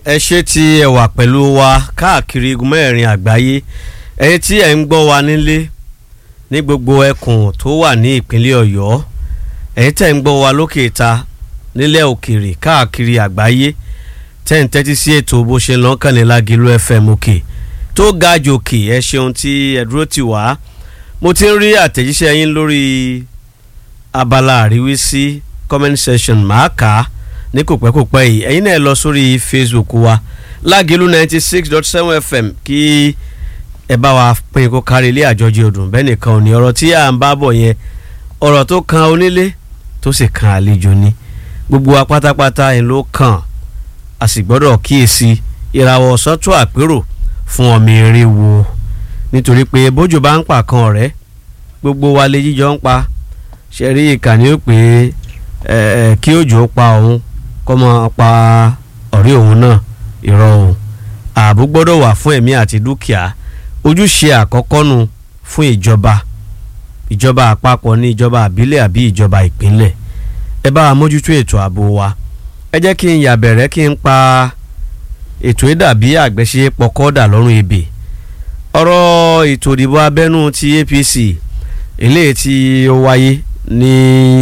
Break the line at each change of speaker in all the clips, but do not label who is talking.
ẹ ṣe tí ẹ wà pẹ̀lú wa káàkiri igun mẹ́rin àgbáyé ẹ̀yin tí ẹ̀ ń gbọ́ wa nílé ní gbogbo ẹkùn tó wà ní ìpínlẹ̀ ọ̀yọ́ ẹ̀yin tẹ̀ ń gbọ́ wa lókè ta nílẹ̀ òkèèrè káàkiri àgbáyé tẹ̀ ń tẹ́tí sí ètò bó ṣe lọ́n kànlẹ̀ lágìlú fm òkè tó ga jòkè ẹ ṣeun tí ẹ dúró tì wá mo ti ń rí àtẹ̀jíṣẹ́ yín lórí abala àríwísí comment section máa kà á ní kò pẹ́ kò pẹ́ yìí ẹ̀yin náà lọ sórí facebook wa lágìlú ninety six dot seven fm kí ẹ bá wa pín kó kárí ilé àjọjì ọdún bẹ́ẹ̀ nìkan ò ní ọ̀rọ̀ tí à ń bá bọ̀ yẹn ọ̀rọ̀ tó kan onílé tó sì kan àlejò ni gbogbo wa pátápátá yẹn ló kàn a sì gbọ́dọ̀ kíyèsí ìràwọ̀ sọ́tún àpérò fún ọmọ eré wo nítorí pé bójú bá ń pa kan ọ̀rẹ́ gbogbo wa lè jíjọ ń pa ṣe rí ìkànnì ó pé ẹ kí òjò pa òun kọ́ mọ́ pa ọ̀rẹ́ òun náà ìrọ̀ òun ààbò gbọ́dọ̀ wà fún ẹ̀mí àti dúkìá ojúṣe àkọ́kọ́ nu fún ìjọba ìjọba àpapọ̀ ní ìjọba àbílẹ̀ àbí ìjọba ìpínlẹ̀ ẹ bá wa mójútó ètò ààbò wa ẹ jẹ́ kí n yà bẹ̀rẹ̀ kí n pa ètò ìdàbí àgbẹ̀ṣe pọkọ́dà lọ́rùn ebè ọ̀rọ̀ ètò ìdìbò abẹ́nú ti APC eléyìí tí ó wáyé ní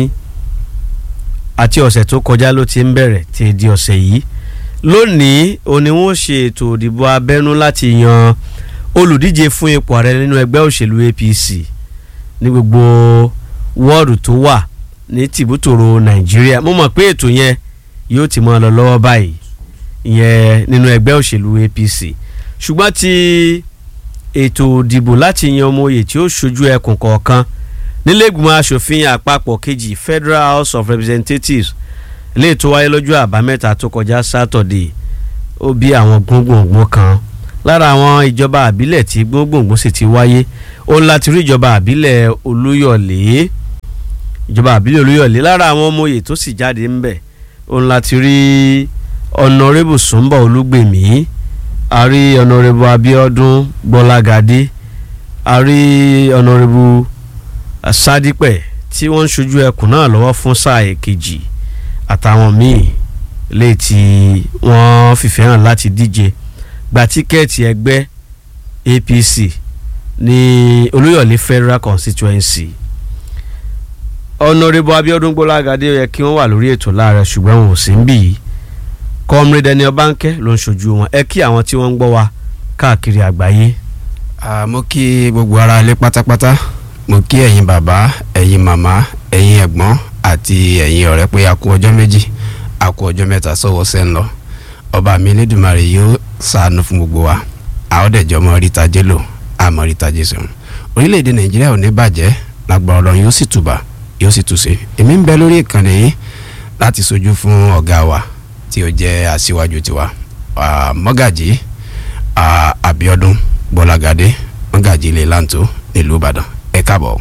àti ọ̀sẹ̀ tó kọjá ló ti ń bẹ̀rẹ̀ tí di ọ̀sẹ̀ yìí lónìí òní wọ́n ṣe ètò ìdìbò abẹ́nú láti yan olùdíje fún ipò ààrẹ nínú ẹgbẹ́ òṣèlú APC ní gbogbo wọ́ọ̀dù tó wà ní tìbútòrò Nàìjíríà mo mọ̀ pé ètò yẹn yóò ti mọ́ ọ lọ lọ́wọ́ báyìí ìyẹn nínú ẹgbẹ́ òṣèlú APC ṣùgbọ́n ti ètò ìdìbò láti yan ọmọ oyè tí ó ṣojú ẹkùn kọ̀ọ̀kan nílẹ̀gbìmọ̀ asòfin àpapọ̀ kejì Federal House of Representatives lè tó wáyé lọ́jọ́ àbámẹ́ta tó kọjá sátọ̀dé ó bí àwọn gbóngbòngbò kan lára àwọn ìjọba àbílẹ̀ tí gbóngbòngbò sì ti wáyé ó láti rí ìjọba àbílẹ̀ Olúyọ̀lé ìjọba àbílẹ̀ Olúyọ̀lé lára àwọn ọmọ oyè tó sì jáde ń bẹ̀ ó láti rí ọ̀nàrẹ́bù Sùnbọ̀ Olúgbèmí a rí ọ̀nàrẹ́bù Abíọ́dún Gbọ́lágadé a rí ọ̀nàrẹ́bù Sádípẹ̀ tí wọ́n ń ṣojú ẹkùn náà lọ́wọ́ fún sáà èkejì àtàwọn míì lè tí wọ́n fìfẹ́ hàn láti díje gba tíkẹ́ẹ̀tì ẹgbẹ́ APC ní Olúyọ̀lé Federal Constituency ọ̀nàrẹ́bù Abíọ́dún Gbọ́lágadé yẹ kí wọ́n wà lórí ètò láàrẹ ṣùgbọ́n wọn ò sí ń bì í kọ́mrẹ́dẹ́ ní ọbànkẹ́ ló ń ṣojú wọn ẹ kí àwọn tí wọ́n ń gbọ́ wa káàkiri àgbáyé.
mo kí gbogbo ara ilé pátápátá mo kí ẹ̀yin bàbá ẹ̀yin màmá ẹ̀yin ẹ̀gbọ́n àti ẹ̀yin ọ̀rẹ́ pé a kú ọjọ́ méjì a kú ọjọ́ mẹ́ta sọ́wọ́ sẹ́ ń lọ ọba mi Elédùmarè yóò ṣàánú fún gbogbo wa àwọn dẹ̀jọ́ mọ ríta jẹ́ lò àmọ́ ríta jẹ́ sùn orílẹ̀-èdè Nàìjíríà ò ní bàjẹ́ lágbára Ọlọ́run yóò sì tùbà yóò sì túnṣe èmi ń bẹ lórí ìkànnì yìí láti sojú fún ọ̀gá wa tí ó jẹ́ aṣíwájú tiwa mọ́gàjì Abíọ́dún Gbọ́lágadé mọ́gàjì ilé lanto nílùú Ìbàdàn ẹ káàbọ̀.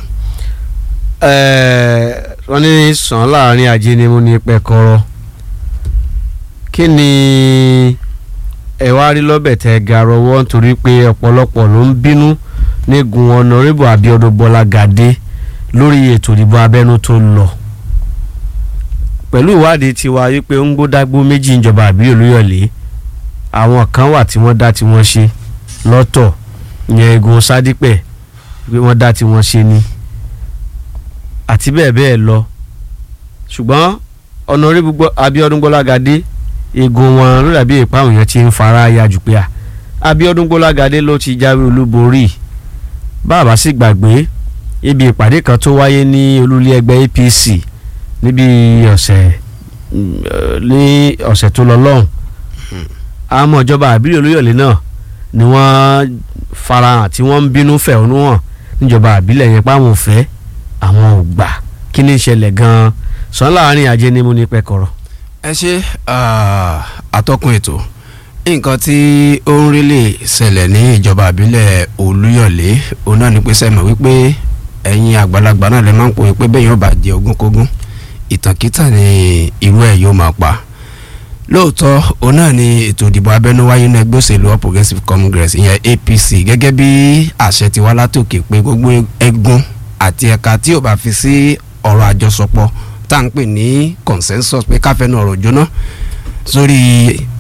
wọ́n ní sàn láàrin ajé ni mo ní pẹ́kọ́rọ́ kí ni ẹ wá rí lọ́bẹ̀ tẹ́ ga rọwọ́ nítorí pé ọ̀pọ̀lọpọ̀ ló ń bínú nígun ọ̀nàrẹ́bù Abíọ́dún Gbọ́lágadé lórí ètò ìdìbò abẹ́nú tó lọ pẹ̀lú ìwádìí tiwa wípé ń gbódágbó méjì ìjọba àbí Olúyọ̀lé àwọn kan wà tí wọ́n dá tí wọ́n ṣe lọ́tọ̀ ìyẹn egun sádípẹ̀ pé wọ́n dá tí wọ́n ṣe ni àti bẹ́ẹ̀ bẹ́ẹ̀ lọ ṣùgbọ́n ọ̀nàrẹ́bù Abíọ́dún Gbọ́lágadé egun wọn ló dàbí ìpáhùn yẹn ti ń fara ya jù pé à Abíọ́dún Gbọ́lágadé ló ti jáwé olúborí bàbá sì gbàgbé ibi ìpàdé kan tó wáyé ní olúlé ẹgbẹ́ APC níbi ọ̀sẹ̀ ní ọ̀sẹ̀ tó lọ lọ́hùn àmọ́ ìjọba àbílẹ̀ Olúyọ̀lé náà ni wọ́n farahàn tí wọ́n ń bínú fẹ̀hónú hàn níjọba àbílẹ̀ yẹn páwọn ò fẹ́ àwọn ò gbà kí ní ìṣẹ̀lẹ̀ gan-an sàn láàrin ajé ní mú ní pẹ́kọ̀rọ̀.
ẹ ṣe àtọkùn ètò nǹkan tí ó ń rí lè ṣẹlẹ̀ ní ìjọba àbílẹ̀ Olúyọ̀lé òun náà ni pé sẹ́mi wípé ẹ̀yin àgbàlagbà náà lè máa ń pòye pé bẹ́ẹ̀ yóò bá jẹ ogúnkógún ìtànkítà ni irú ẹ̀ yóò máa pa lóòótọ́ òun náà ni ètò ìdìbò abẹ́nú wáyé ní ẹgbẹ́ òṣèlú All Progressives Congress ìyẹn APC gẹ́gẹ́ bí àṣẹ ti wá látòkè pé gbogbo ẹ̀gún àti ẹ̀ka tí ò bá fi sí ọ̀rọ̀ àjọsọpọ̀ tá à ń pè ní consensus pé káfẹ́nu ọ̀rọ̀ jóná sórí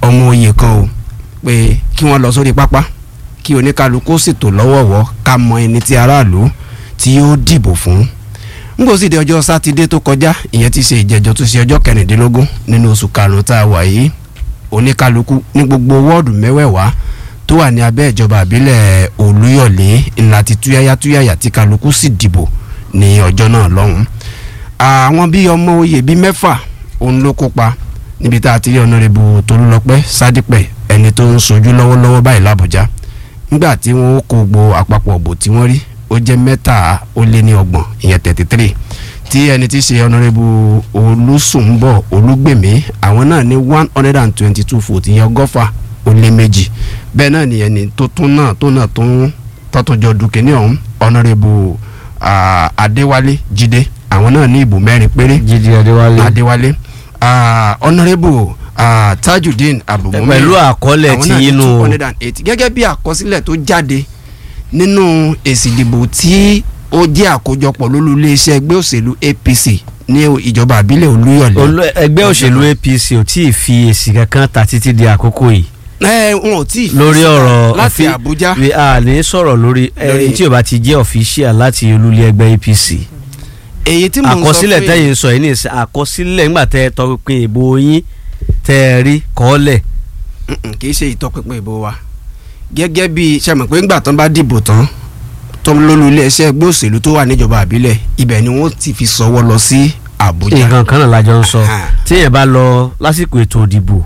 ọmọ oyè kan o pé kí wọ́n lọ sórí pápá kí oníkálukú sì tò lọ́wọ̀ọ̀wọ́ ká mọ ẹni tí aráàlú tí yóò dìbò fún ngbò sì di ọjọ́ sátidé tó kọjá ìyẹn ti ṣe ìjẹ́jọ́ tó ṣe ọjọ́ kẹrìndínlógún nínú oṣù karùn-ún tá a wà yìí oníkálukú ní gbogbo wọ́ọ̀dù mẹ́wẹ̀ẹ̀wá tó wà ní abẹ́ ìjọba àbílẹ̀ olúyọ̀lé ńlá ti túyáyá túyáyá tí kálukú sì dìbò ní ọjọ́ náà lọ́hùn-ún àwọn bíi ọmọ oyè bíi mẹ́fà òun ló kópa níbi tá a ti rí ọ̀nàrẹ́bù tolúlọpẹ́ sádípẹ̀ ẹni tó ń sojú lọ́wọ́lọ́wọ́ báyìí làbújá nígbà tí wọ́n kó gbogbo àpapọ̀ òbò tí wọ́n rí ó jẹ́ mẹ́ta ó lé ní ọgbọ̀n ìyẹn thirty three tí ẹni tí í ṣe ọ̀nàrẹ́bù olùsùnbọ̀ olúgbèmí àwọn náà ní one hundred and twenty two votes ìyẹn ọgọ́fà ó lé méjì bẹ́ẹ̀ náà ni ẹni tó tún náà tó náà tó ń tọ́túnjọ dùkẹ́ ní ọ̀hún ọ̀nàrẹ́bù adéwálé jídé àwọn náà ní ìbò mẹ́rin péré
jíde adéwálé
adéwálé ọ̀nàrẹ́bù tajudeen abdulmumin
pẹ̀lú àkọọ́lẹ̀
àwọn
tí
náà ní
inú
two hundred and eighty gẹ́gẹ́ bí àkọsílẹ̀ tó jáde nínú èsì ìdìbò tí ó jẹ́ àkójọpọ̀ lólú iléeṣẹ́ ẹgbẹ́ òṣèlú APC ní ìjọba àbílẹ̀ olúyọ̀lé.
olú- ẹgbẹ́ òṣèlú APC ò tí ì fi èsì kankan ta títí di àkókò yìí
ẹ wọn ò tí ì fi
lórí
síta
ọ̀rọ̀
láti
òfin-
Àbújá
we a ní sọ̀rọ̀ lórí
Lórí-
ẹni tí ò bá ti jẹ́ official láti olúlé ẹgbẹ́ APC
èyí tí mò ń sọ
àkọsílẹ̀
pé
tẹ́yìn sọ yìí ní ìsìn àkọsílẹ̀ ńgbà tẹ́ ẹ tọpinpin ìbò yín tẹ́ ẹ rí kọ́ọ́lẹ̀
Mm-mm, kì í ṣe ìtọpinpin ìbò wa gẹ́gẹ́ bí sẹ́mi pé ńgbà tán bá dìbò tán tó lólú iléeṣẹ́ ẹgbẹ́ òṣèlú tó wà níjọba àbílẹ̀ ibẹ̀ ni wọ́n ti fi sọwọ́ lọ sí Àbújá.
nǹkan kan náà lájọ ń sọ
Aha.
téèyàn bá lọ lásìkò ètò ìdìbò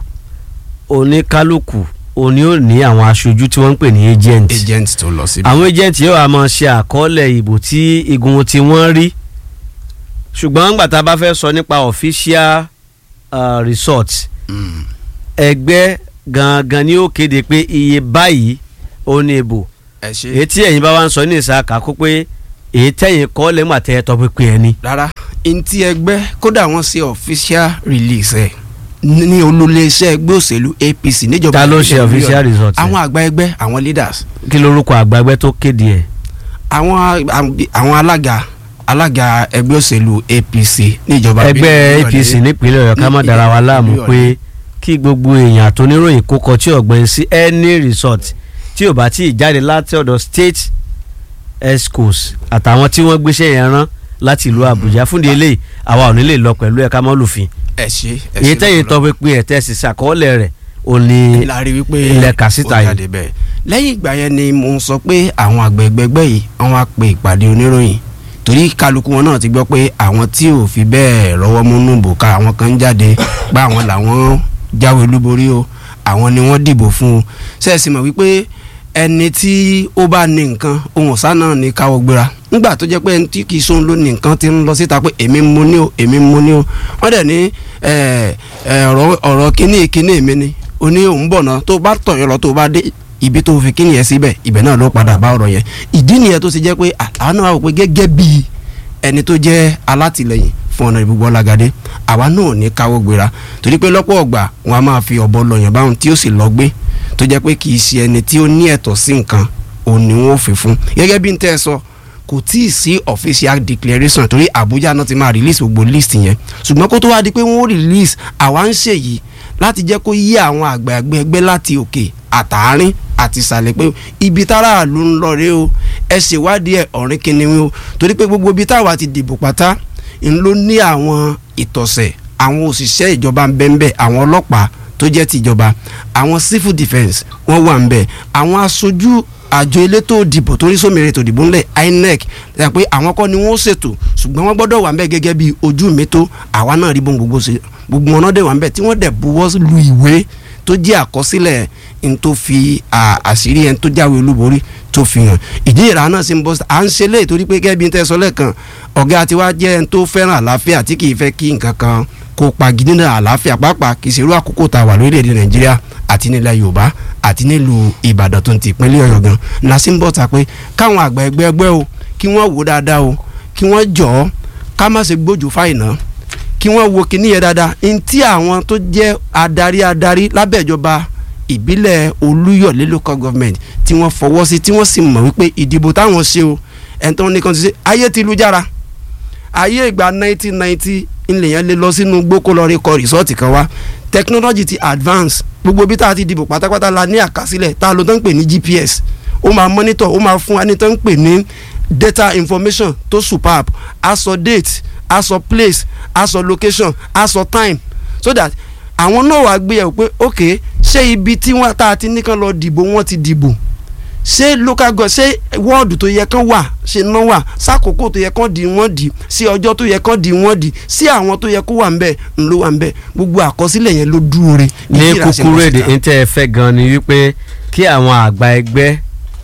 oníkálukú òní ò ní àwọn aṣojú tí wọ́n ń pè ní agent
agent tó lọ síbi.
àwọn agent yóò wá máa ṣe àkọọ́lẹ̀ ìbò tí igun tí wọ́n rí ṣùgbọ́n ńgbà tá a bá fẹ́ sọ nípa official uh, result
Mm.
ẹgbẹ́ gangan ni ó kéde pé iye báyìí ó ní ìbò
ẹ ṣe
èyí tí ẹ̀yin bá wá ń sọ ní ìsàkà kó pé èyí tẹ̀yìn kọ́ lẹ́gbà tẹ́ ẹ tọpinpin ẹni.
rárá ntí ẹgbẹ́ kódà wọ́n ṣe official release ẹ̀ ní olóléeṣẹ́ ẹgbẹ́ òṣèlú APC níjọba
ta ló
ìbílẹ̀
ṣe
Olúyọ̀lé.
official result
àwọn àgbà ẹgbẹ́ àwọn leaders
kí lorúkọ àgbàgbẹ́ tó kéde ẹ̀.
àwọn àwọn alága alága ẹgbẹ́ òṣèlú APC níjọba
ẹgbẹ́
ìbílẹ̀
APC
Olúyọ̀lé.
nípínlẹ̀ Ọ̀yọ́ ká má
ní
dára wa láàmú
Olúyọ̀lé.
pé kí gbogbo èèyàn àtòníròyìn kó kọ tí ọ̀gbẹ́ni sí any resort tí ò bá tí ì jáde láti ọ̀dọ̀ state escos àtàwọn tí wọ́n gbéṣẹ́ yẹn rán láti ìlú Àbújá fúndì eléyìí àwa ò ní lè lọ pẹ̀lú ẹ̀ka mọ́lùfín
ẹ ṣe ẹ
èyí
ṣe
tẹ́yìn
lọ́pọ̀lọpọ̀.
tọpinpin ẹ̀ tẹ́sí sàkọọ́lẹ̀ rẹ̀ ò ní
la rí wípé
ilẹ̀ kàsíta
ó
yìí.
jáde bẹ́ẹ̀ lẹ́yìn ìgbà yẹn ni mo sọ pé àwọn àgbẹ̀gbẹ̀gbẹ̀ yìí wọ́n wá pe ìpàdé oníròyìn torí kálukú wọn náà ti gbọ́ pé àwọn tí ò fi bẹ́ẹ̀ rọ́wọ́ múnú bòká àwọn kan ń jáde pé àwọn làwọn jáwé olúborí o àwọn ni wọ́n dìbò fún o ṣẹ́ẹ̀sì mọ̀ wípé ẹni tí ó bá ní nǹkan ohun ọ̀sán náà ní káwọ́ gbéra nígbà tó jẹ́ pé ẹni tí kì í sóhun ló ní nǹkan ti ń lọ síta pé èmi ń mu ní o èmi ń mu ní o wọ́n dẹ̀ ní ẹ̀, ẹ̀, ọ̀rọ̀ ọ̀rọ̀ kíní kíní mi ni o ní òun bọ̀ náà tó bá tọ̀yọ̀ lọ tó bá dé ibi tó fi kíní yẹn síbẹ̀ ibẹ̀ náà ló padà bá ọ̀rọ̀ yẹn ìdí nìyẹn tó ṣe jẹ́ pé àwọn náà wà pé gẹ́gẹ́ bí ẹni tó jẹ́ alátìlẹyìn fún ọ̀nà ìbúgbọ́ lágadé àwa náà ò ní káwọ́ gbéra torí pé lọ́pọ̀ ọgbà wọn a máa fi ọ̀bọ lọ̀yàn báwọn tí ó sì lọ gbé tó jẹ́ pé kì í ṣe ẹni tí ó ní ẹ̀tọ́ sí nǹkan òun ni wọ́n fi fún gẹ́gẹ́ bí n tẹ́ ẹ sọ kò tí ì sí official declaration torí Àbújá náà ti máa release gbogbo list yẹn ṣùgbọ́n kó tó wá di pé wọ́n release àwa ń ṣèyí láti jẹ́ kó yí àwọn àgbààgbà ẹgbẹ́ láti òkè àtàárín àti ìsàlẹ̀ pé ibi táráàlú ń lọ rèé o ẹ ṣèwádìí ẹ ọ̀rìn kìnìún o torí pé gbogbo ibi táwa ti dìbò pátá ń ló ní àwọn ìtọ̀sẹ̀ àwọn òṣìṣẹ́ ìjọba ń bẹ ń bẹ àwọn ọlọ́pàá tó jẹ́ tìjọba àwọn civil defence wọ́n wà ń bẹ àwọn aṣojú àjọ elétò òdìbò torí sómìnira ètò ìdìbò ńlẹ̀ INEC ṣe pé àwọn kọ́ ni wọ́n ṣètò ṣùgbọ́n wọ́n gbọ́dọ̀ wà ń bẹ gẹ́gẹ́ bí ojú mi tó àwa náà rí bóun gbogbo ṣe gbogbo wọn náà dẹ̀ wà ń bẹ tí wọ́n dẹ̀ buwọ́ lu ìwé tó jẹ́ àkọsílẹ̀ n tó fi à, àṣírí ẹni tó jáwé olúborí tó fi hàn ìdí ìrà náà sì ń bọ́ sí- à ń ṣe léè torí pé gẹ́gẹ́ bí n tẹ́ sọ lẹ́ẹ̀kan ọ̀gá tiwa jẹ́ ẹni tó fẹ́ràn àlàáfíà tí kì í fẹ́ kí nǹkan kan kó pagidí náà àlàáfíà pàápàá kì í ṣerú àkókò tá a wà lórílẹ̀‐èdè nàìjíríà àti nílẹ̀ yorùbá àti nílùú ìbàdàn tó ń ti ìpínlẹ̀ ọ̀yọ́ gan la sì ń bọ̀ ta pé káwọn àgbà ẹgbẹ́ ẹgbẹ́ o kí wọ́n wò dáadáa o kí wọ́n jọ̀ọ́ ká má ṣe gbójú fáìná kí wọ́n wo kíní yẹn dáadáa ntí àwọn tó jẹ́ adarí adarí lábẹ́ ìjọba ìbílẹ̀ olúyọ̀lé local government tí wọ́n fọwọ́ sí tí wọ́n sì mọ̀ wípé ìdìbò táwọn ṣe o ẹni tó ní kan ti ṣe ayé ti lu jára ayé ìgbà 1990 ilẹ̀ yẹn lè lọ sínú gbókó lọ rí kọ rìsọ́ọ̀tì kan wá technology ti advance gbogbo bí tá a ti dìbò pátápátá la ní àkásílẹ̀ tá a lo tó ń pè ní GPS ó máa monitor ó máa fún wa ní tó ń pè ní data information tó superb a sọ date a sọ place a sọ location a sọ time so that àwọn náà wàá gbé yẹ̀wò pé ok ṣé ibi tí wọ́n tá a ti ní kán lọ dìbò wọ́n ti dìbò ṣé local government ṣé wọ́ọ̀dù tó yẹ kán wà ṣe ná wà sákòókò tó yẹ kán di wọ́n di sí ọjọ́ tó yẹ kán di wọ́n di sí àwọn tó yẹ kó wà ń bẹ̀ ń ló wà ń bẹ̀ gbogbo àkọsílẹ̀ yẹn ló dúró re.
ní kúkúrú èdè ní tẹ́ ẹ fẹ́ gan ni wípé kí àwọn àgbà ẹgbẹ́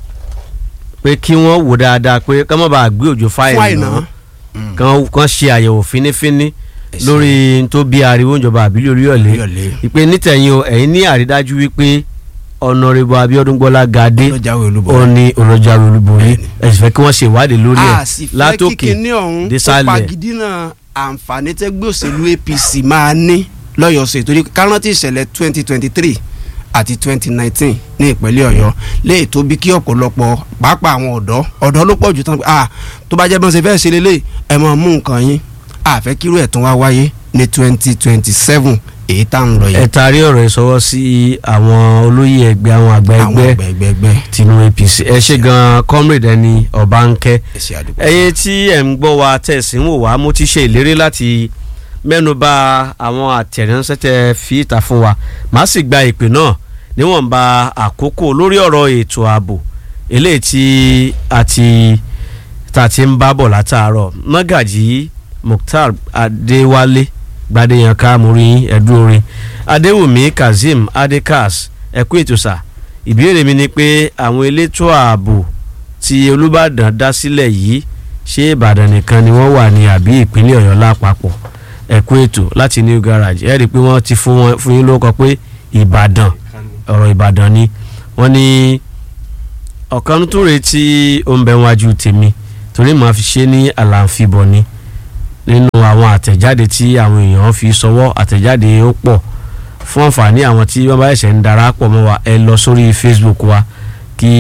pé kí wọ́n wò dáadáa pé kán má bàa gbé òjò fáìlì náà kán kán ṣe àyẹ̀wò fínífíní lórí n tó bí ariwo ìjọba àbílẹ̀ Olúyọ̀lé ìpè nítẹ̀yìn o ẹ̀yin ní àrídájú wípé ọ̀nàrẹ́bù Abíọ́dún Gbọ́lá Gadé ó ní olójáwé olúborí ẹ sì fẹ́ kí wọ́n ṣe ìwádìí lórí ẹ̀ látòkè désàlẹ̀.
tó pagidínà àǹfààní tẹ́gbẹ́ òṣèlú APC máa ní lọ́yọ̀ọ́sẹ̀ torí kárántì ìṣẹ̀lẹ̀ twenty twenty three àti twenty nineteen ní ìpínlẹ̀ Ọ̀yọ́ léè tó bí kí ọ̀pọ̀lọpọ̀ pàápàá àwọn ọ̀dọ́ ọ̀dọ́ ló pọ̀ jù tán ah tó bá jẹ́ bọ́n ṣe fẹ́ ṣe lélẹ̀ ẹ̀ máa mú nǹkan yín àfẹ́ kírú ẹ̀ tún wá wáyé ní twenty twenty seven èyí tá ń lọ yìí.
ẹ taari ọ̀rọ̀ ìsọwọ́ sí àwọn olóyè ẹgbẹ́ àwọn àgbà ẹgbẹ́ tinú APC ẹ ṣe gan comrade ẹni Ọbánkẹ́ ẹ̀yin tí ẹ̀ ń gbọ́ wa tẹ̀sí ń wò wá mo ti ṣe ìlérí láti mẹ́nuba àwọn àtẹ̀ránṣẹ́ tẹ fi ìta fún wa màá sì gba ìpè náà níwọ̀nba àkókò lórí ọ̀rọ̀ ètò ààbò eléyìí tí a ti ta ti ń bá bọ̀ látàárọ̀ mọ́gàjì Mukhtar Adéwálé Gbadéyanká morin ẹ̀dúnrin Adéwùmí Kazeem Adekas ẹ̀kú ètòsà ìbéèrè mi ni pé àwọn elétò ààbò tí Olúbàdàn dá sílẹ̀ yìí ṣé Ìbàdàn nìkan ni wọ́n wà ní àbí ìpínlẹ̀ Ọ̀yọ́ lápapọ̀ ẹ̀kú ètò láti new garage ẹ̀ rí i pé wọ́n ti fún wọn fún yín lóko pé Ìbàdàn ọ̀rọ̀ Ìbàdàn ni wọ́n ní ọ̀kan tó retí oúnbẹ̀ wájú tèmi torí màá fi ṣe ní àlàǹfibọ̀ ni nínú àwọn àtẹ̀jáde tí àwọn èèyàn fi sọwọ́ àtẹ̀jáde ó pọ̀ fún àǹfààní àwọn tí wọ́n bá ṣẹ̀ṣẹ̀ ń darapọ̀ mọ́ wa ẹ lọ sórí Facebook wa kí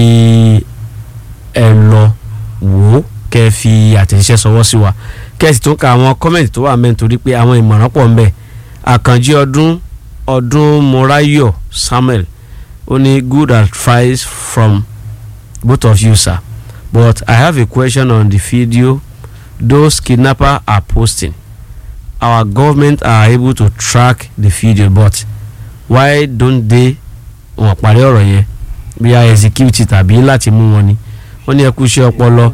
ẹ lọ wò ó kẹ́ ẹ fi àtẹ̀jíṣẹ́ sọwọ́ sí wa kẹ́sì tó ka àwọn kọ́mẹ̀ntì tó wà mẹ́ nítorí pé àwọn ìmọ̀ràn pọ̀ ńbẹ̀ àkànjí ọdún ọdún morayo samuel ó ní good advice from both of you sir but i have a question on the video those kidnappers are posting our government are able to track the video but why don't they wọ́n parí ọ̀rọ̀ yẹn bí i execute tàbí láti mú wọn ni wọ́n ní ẹ kú iṣẹ́ ọpọlọ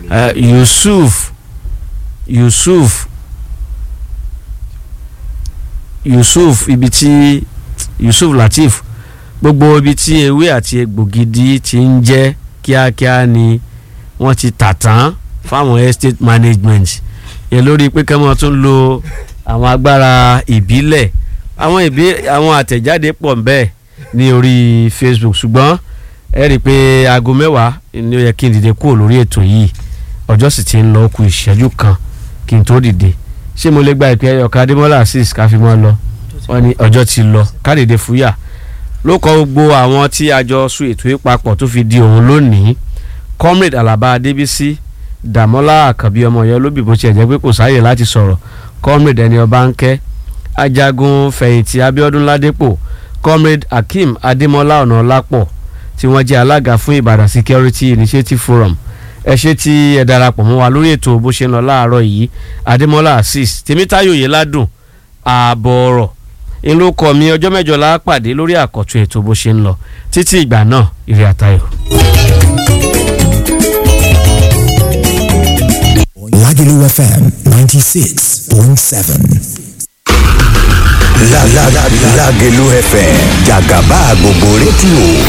yusuf yusuf yusuf ibi tí yusuf latif gbogbo ibi tí ewé àti egbò gidi ti ń jẹ́ kíákíá ni wọ́n ti tà tán fáwọn estate management yẹn lórí pé kí wọ́n tún lo àwọn agbára ìbílẹ̀ àwọn ìbí àwọn àtẹ̀jáde pọ̀ bẹ́ẹ̀ ní orí facebook ṣùgbọ́n ẹ rí i pé aago mẹ́wàá ni ó yẹ kí n dìde kúrò lórí ètò yìí ọjọ́ sì ti ń lọ kù ìṣẹ́jú kan kí n tó dìde ṣé mo lè gba ìpè ẹyọ ká adémọlá asis ká fi mọ́ lọ wọ́n ní ọjọ́ ti lọ ká dìde fúyà ló kọ gbogbo àwọn tí a jọ sún ètò yìí papọ̀ tó fi di òun lónìí comrade alaba adébísí dàmọ́lá àkànbí ọmọ yẹn lóbì bó tiẹ̀ jẹ́ pé kò sáàyè láti sọ̀rọ̀ comrade ẹni ọba ń kẹ́ ajagun fẹ̀yìntì abíọ́dún ládépò comrade akeem adémọ́lá ọ̀nàọlápọ̀ tí wọ́n jẹ́ alága fún ìbàdàn security initiative forum ẹ ṣe tí ẹ darapọ̀ mọ́ wa lórí ètò bó ṣe ń lọ láàárọ̀ yìí adémọ́lá azeez tèmítáyò yìí ládùn ààbọ̀ ọ̀rọ̀ ń ló kọ́ mi ọjọ́ mẹ́jọ la pàdé lórí àkọ́tún ètò bó ṣe ń lọ títí ìgbà náà ìrìn àtayọ̀.
Lagelu FM 96.7.
La la la Lagelu FM Jagaba gbogbo rédíò